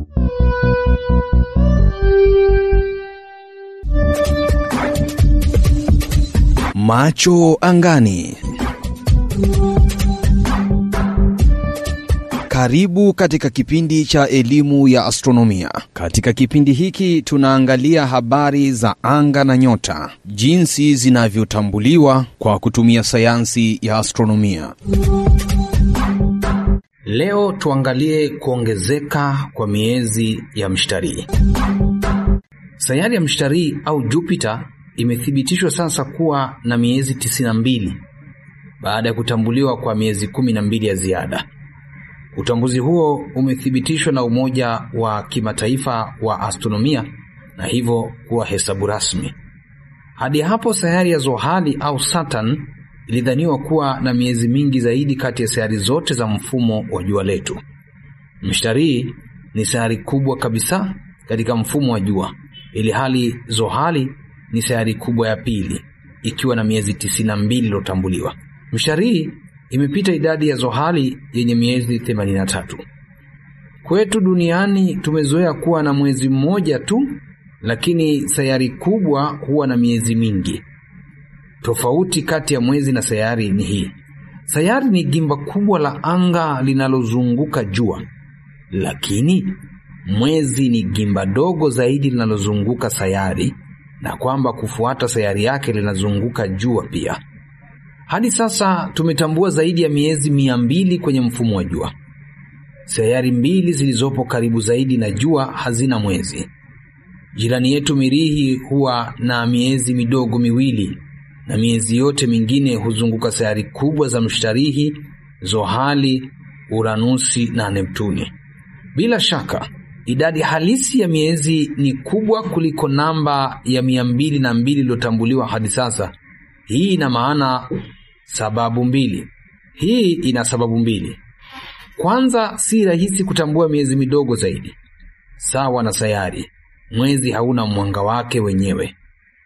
Macho angani. Karibu katika kipindi cha elimu ya astronomia. Katika kipindi hiki tunaangalia habari za anga na nyota, jinsi zinavyotambuliwa kwa kutumia sayansi ya astronomia. Leo tuangalie kuongezeka kwa miezi ya mshtarii. Sayari ya mshtarii au Jupiter imethibitishwa sasa kuwa na miezi 92 baada ya kutambuliwa kwa miezi 12 ya ziada. Utambuzi huo umethibitishwa na Umoja wa Kimataifa wa Astronomia na hivyo kuwa hesabu rasmi. Hadi hapo sayari ya Zohali au Saturn ilidhaniwa kuwa na miezi mingi zaidi kati ya sayari zote za mfumo wa jua letu. Mshtarii ni sayari kubwa kabisa katika mfumo wa jua, ili hali Zohali ni sayari kubwa ya pili ikiwa na miezi 92 iliyotambuliwa. Mshtarii imepita idadi ya Zohali yenye miezi 83. Kwetu duniani tumezoea kuwa na mwezi mmoja tu, lakini sayari kubwa huwa na miezi mingi. Tofauti kati ya mwezi na sayari ni hii: sayari ni gimba kubwa la anga linalozunguka jua, lakini mwezi ni gimba dogo zaidi linalozunguka sayari, na kwamba kufuata sayari yake linazunguka jua pia. Hadi sasa tumetambua zaidi ya miezi mia mbili kwenye mfumo wa jua. Sayari mbili zilizopo karibu zaidi na jua hazina mwezi. Jirani yetu Mirihi huwa na miezi midogo miwili, na miezi yote mingine huzunguka sayari kubwa za Mshtarihi, Zohali, Uranusi na Neptuni. Bila shaka idadi halisi ya miezi ni kubwa kuliko namba ya mia mbili na mbili iliyotambuliwa hadi sasa. Hii ina maana sababu mbili. Hii ina sababu mbili. Kwanza, si rahisi kutambua miezi midogo zaidi. Sawa na sayari, mwezi hauna mwanga wake wenyewe,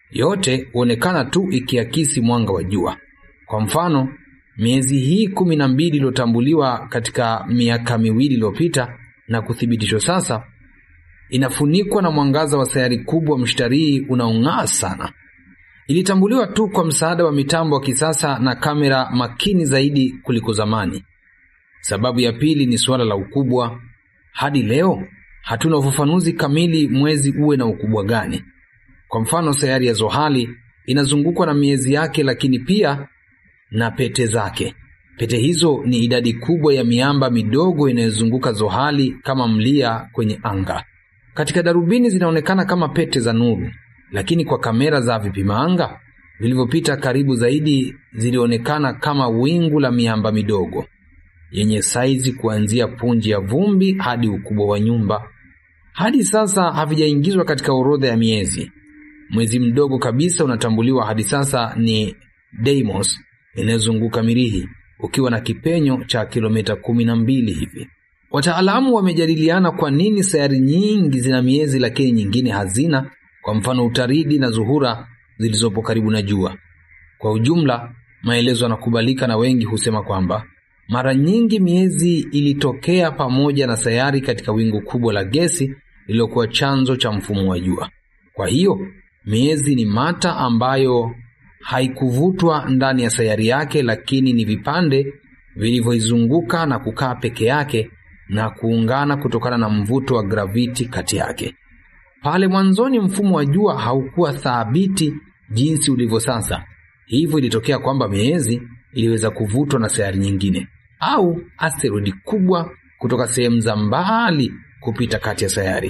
yote huonekana tu ikiakisi mwanga wa jua. Kwa mfano, miezi hii kumi na mbili iliyotambuliwa katika miaka miwili iliyopita na kuthibitishwa sasa, inafunikwa na mwangaza wa sayari kubwa Mshtarii unaong'aa sana. Ilitambuliwa tu kwa msaada wa mitambo wa kisasa na kamera makini zaidi kuliko zamani. Sababu ya pili ni suala la ukubwa. Hadi leo hatuna ufafanuzi kamili mwezi uwe na ukubwa gani. Kwa mfano, sayari ya Zohali inazungukwa na miezi yake, lakini pia na pete zake. Pete hizo ni idadi kubwa ya miamba midogo inayozunguka Zohali kama mlia kwenye anga. Katika darubini zinaonekana kama pete za nuru lakini kwa kamera za vipima anga vilivyopita karibu zaidi zilionekana kama wingu la miamba midogo yenye saizi kuanzia punji ya vumbi hadi ukubwa wa nyumba. Hadi sasa havijaingizwa katika orodha ya miezi. Mwezi mdogo kabisa unatambuliwa hadi sasa ni Deimos inayozunguka Mirihi ukiwa na kipenyo cha kilomita kumi na mbili hivi. Wataalamu wamejadiliana kwa nini sayari nyingi zina miezi lakini nyingine hazina kwa mfano Utaridi na Zuhura zilizopo karibu na jua. Kwa ujumla, maelezo yanakubalika na wengi husema kwamba mara nyingi miezi ilitokea pamoja na sayari katika wingu kubwa la gesi lililokuwa chanzo cha mfumo wa jua. Kwa hiyo miezi ni mata ambayo haikuvutwa ndani ya sayari yake, lakini ni vipande vilivyoizunguka na kukaa peke yake na kuungana kutokana na mvuto wa graviti kati yake. Pale mwanzoni mfumo wa jua haukuwa thabiti jinsi ulivyo sasa, hivyo ilitokea kwamba miezi iliweza kuvutwa na sayari nyingine au asteroidi kubwa kutoka sehemu za mbali kupita kati ya sayari.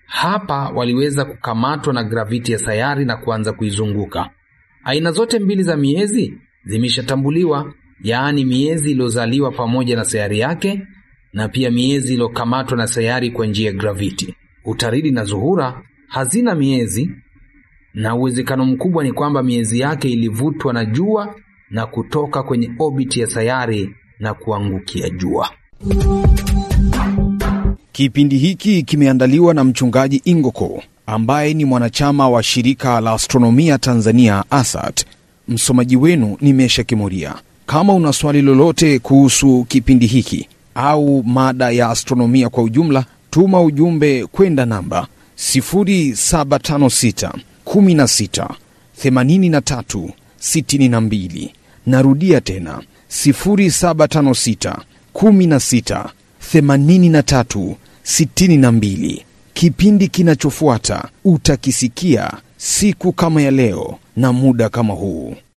Hapa waliweza kukamatwa na graviti ya sayari na kuanza kuizunguka. Aina zote mbili za miezi zimeshatambuliwa, yaani miezi iliyozaliwa pamoja na sayari yake na pia miezi iliyokamatwa na sayari kwa njia ya graviti. Utaridi na Zuhura hazina miezi na uwezekano mkubwa ni kwamba miezi yake ilivutwa na jua na kutoka kwenye obiti ya sayari na kuangukia jua. Kipindi hiki kimeandaliwa na mchungaji Ingoko ambaye ni mwanachama wa shirika la astronomia Tanzania ASAT. Msomaji wenu ni Mesha Kimuria. Kama una swali lolote kuhusu kipindi hiki au mada ya astronomia kwa ujumla tuma ujumbe kwenda namba 0756 16 83 62. Narudia tena 0756 16 83 62. Kipindi kinachofuata utakisikia siku kama ya leo na muda kama huu.